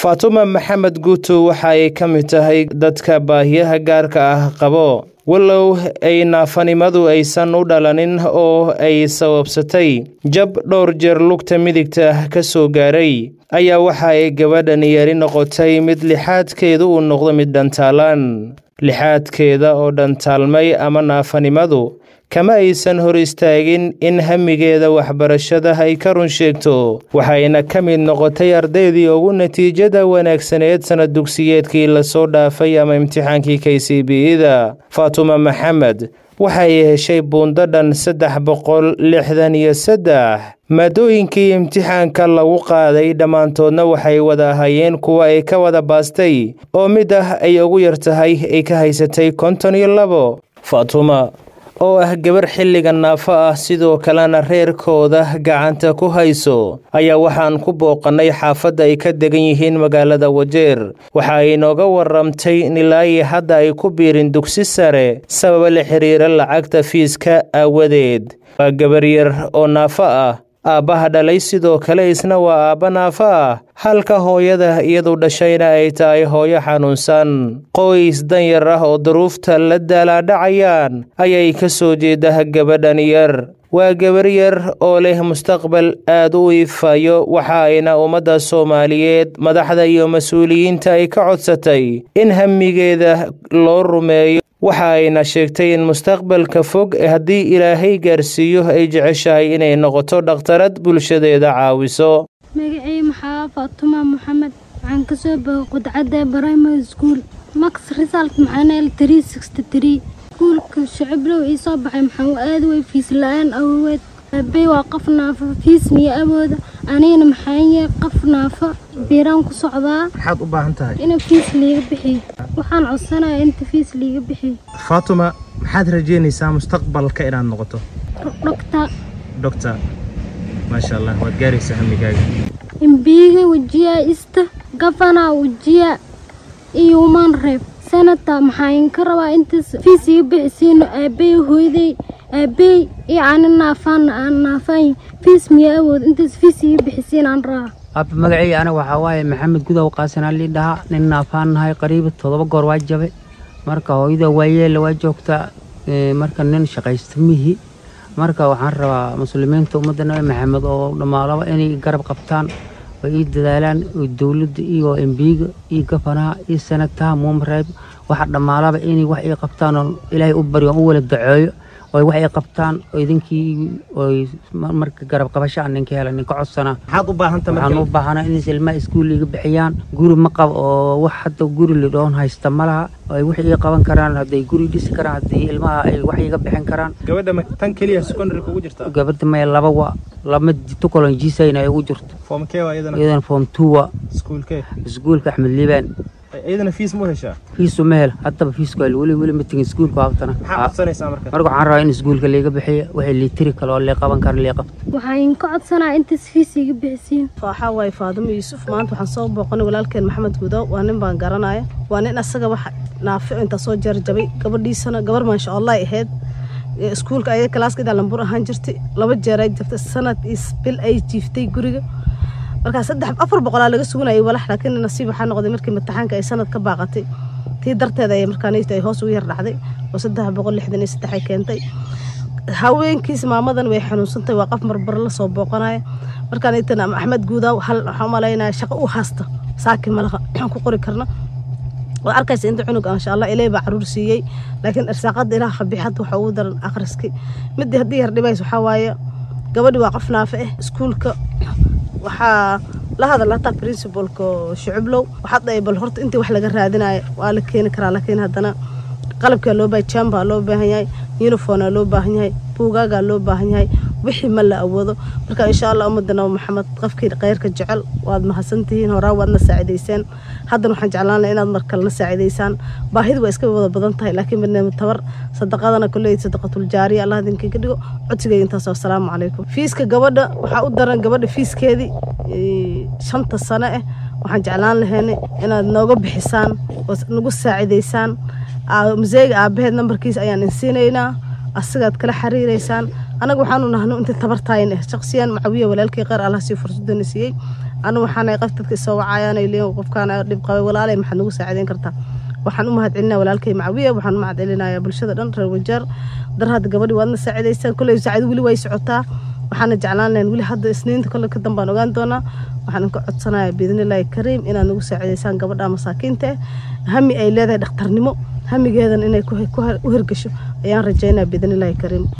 faatuma maxamed guuto waxa ay ka mid tahay dadka baahiyaha gaarka ah qabo walow ay naafanimadu aysan u dhalanin oo ay sababsatay jab dhowr jeer lugta midigta ah ka soo gaaray ayaa waxa ay gabadhan yari noqotay mid lixaadkeedu uu noqdo mid dhantaalan lixaadkeeda oo dhantaalmay ama naafanimadu kama aysan hor istaagin in hamigeeda waxbarashada ay ka run sheegto waxayna ka mid noqotay ardaydii ugu natiijada wanaagsaneed sanad dugsiyeedkii lasoo dhaafay ama imtixaankii k c b ida faatuma maxamed waxay heshay buundo dhan saddex boqol lixdan iyo saddex maadooyinkii imtixaanka lagu qaaday dhammaantoodna waxay wada ahayeen kuwa ay ka wada baastay oo mid ah ay ugu yar tahay ay ka haysatay konton iyo labo faatuma oo ah gabar xilliga naafo ah sidoo kalena reerkooda gacanta ku hayso ayaa waxaan ku booqannay xaafadda ay ka degan yihiin magaalada wajeer waxa ay inooga waramtay in ilaai hadda ay ku biirin dugsi sare sababa la xiriira lacagta fiiska aawadeed waa gabar yar oo naafo ah aabbaha dhalay sidoo kale isna waa aabba naafo ah halka hooyada iyadu dhashayna ay tahay hooyo xanuunsan qoys danyar ah oo duruufta la daalaadhacayaan ayay ka soo jeeda gabadhan yar waa gabar yar oo leh mustaqbal aad u ifayo waxa ayna ummadda soomaaliyeed madaxda iyo mas-uuliyiinta ay ka codsatay in hamigeeda loo rumeeyo waxa ayna sheegtay in mustaqbalka fog haddii ilaahay gaarsiiyo ay jeceshahay inay noqoto dhakhtarad bulshadeeda caawiso magacii maxaa faatuma maxamed waxaan kasoo boogay qudcadda primary school max result maxaanel tree sixty tree iskuulka shaciblow ii soo baxay maxaa u aad way fiis la-aan awoweed aabey waa qof naafo fiis miyo awooda anigana maxaanye qof naafo biiraan ku socdaa maxaad u baahan tahay in fiis liiga bixiyo waxaan codsanaya inta fiis liiga bixiyo faatuma maxaad rajeynaysaa mustaqbalka inaad noqoto dhogta doctor maasha allah waad gaaraysaa hamigaaga imbiiga wajiya ista gafana wajiya iyo human reeb senata maxaan ka rabaa intaas fiis iga bixisiino aabey hooyday aabey iyo ani naafaan aan naafaan fiis miya awood intaas fiis iga bixisiin aan rabaa aaba magacayga aniga waxaa waaye maxamed gudow qaasanaa lii dhahaa nin naafaan nahay qariiba todoba goor waa jabe marka hooyada waayeela waa joogtaa marka nin shaqaysta mihi marka waxaan rabaa muslimiinta ummadda nabi maxamed oo dhammaalaba inay garab qabtaan oo ii dadaalaan oo dowladda iyo embiiga iyo gafanaha iyo sanataha muumreeb waxa dhammaalaba inay wax ii qabtaan oo ilaahay u baryo u wala daceeyo oo wax ay qabtaan oo idinkii oy marka garab qabasho aan ninka hela ninka codsanaa maxaad u baahanta waxaan u baahanaa in ilmaha iskuul iga bixiyaan guri ma qabo oo wax hadda guri lidhoon haysta ma laha ay wax ii qaban karaan hadday guri dhisi karaan haddii ilmaha ay wax iga bixin karaan gabadha ma tan keliya secondary kugu jirta gabadha maya laba wa lama tukolon jisayna ay ugu jirto form kee waa iyadana iyadana form two wa iskuulkee iskuulka axmed liibaan iyadana fiis mu heshaa fiisu ma hel haddaba fiisku hel weli weli ma tegin iskuulka habtana maxaa codsanaysaa marka marka waxaan rabaa in iskuulka liiga bixiyo waxay liitiri kale oo lee qaban kara lee qabto waxaan ka codsanaa intaas fiis iga bixisiin waxaa waaye faadimo yuusuf maanta waxaan soo booqanay walaalkeen maxamed gudow waa nin baan garanaya waa nin asaga wax naafico intaa soo jarjabay gabadhiisana gabar maasha allah ay ahayd iskuulka ayada kalaaskada lambur ahaan jirtay laba jeer ay jirtay sanad iyo bil ay jiiftay guriga markaa saddex afar boqolaa laga suganayay walax laakiin nasiib waxaa noqday markii imtixaanka ay sanad ka baaqatay tii darteeda ay markaanayta ay hoos ugu yar dhacday oo saddex boqol lixdan iyo saddex ay keentay haweenkiis maamadan way xanuunsantay waa qof marbar la soo booqanaya markaan itana axmed guudaaw hal waxaan umalaynaya shaqo u haasta saaki malaha aan ku qori karna waa arkaysa inta cunug insha allah ilaahay baa caruur siiyey laakiin irsaaqada ilaah khabixad waxa ugu daran akhriski midii haddii yar dhibays waxaa waaye gabadhi waa qof naafe ah iskuulka waxaa la hadal hataa principalka shucublow waxaad dhahay bal horta intii wax laga raadinayo waa la keeni karaa laakiin haddana qalabkaa loo baahay jambaa loo baahan yahay uniformaa loo baahan yahay buugaagaa loo baahan yahay wixii ma la awoodo marka insha allah ummadda nabi maxamed qofkii khayrka jecel waad mahadsantihiin horaa waadna saacidayseen haddana waxaan jeclaan lahaa inaad mar kalena saacidaysaan baahida waa iska wada badan tahay laakiin barnaamij tabar sadaqadana kolley sadaqatul jaariya allah idinka ka dhigo codsigayga intaas assalaamu calaykum fiiska gabadha waxaa u daran gabadha fiiskeedii shanta sano ah waxaan jeclaan lahaynay inaad nooga bixisaan oo nagu saacidaysaan museega aabaheed nambarkiisa ayaan insiinaynaa asigaad kala xiriireysaan annaga waxaanu nahno inta tabartaayin ah shaqsiyan macawiya walaalkii qaar allah sii fursadana siiyey anu waxaana qof dadka isoo wacayaan ay leeyihin qofkaana dhib qabay walaalay maxaad nagu saacideyn kartaa waxaan u mahadcelinaya walaalkay macawiya waxaan u mahadcelinaya bulshada dhan reer wajeer dar hadda gabadhi waadna saacidaysaan kolley saacid weli way socotaa waxaana jeclaan lahayn weli hadda isniinta kolle ka dambaan ogaan doonaa waxaan ka codsanayaa biidnillaahi kariim inaad nagu saacidaysaan gabadha masaakiinta eh hami ay leedahay dhakhtarnimo hamigeedan inay u hirgasho ayaan rajaynaya biidnillaahi kariim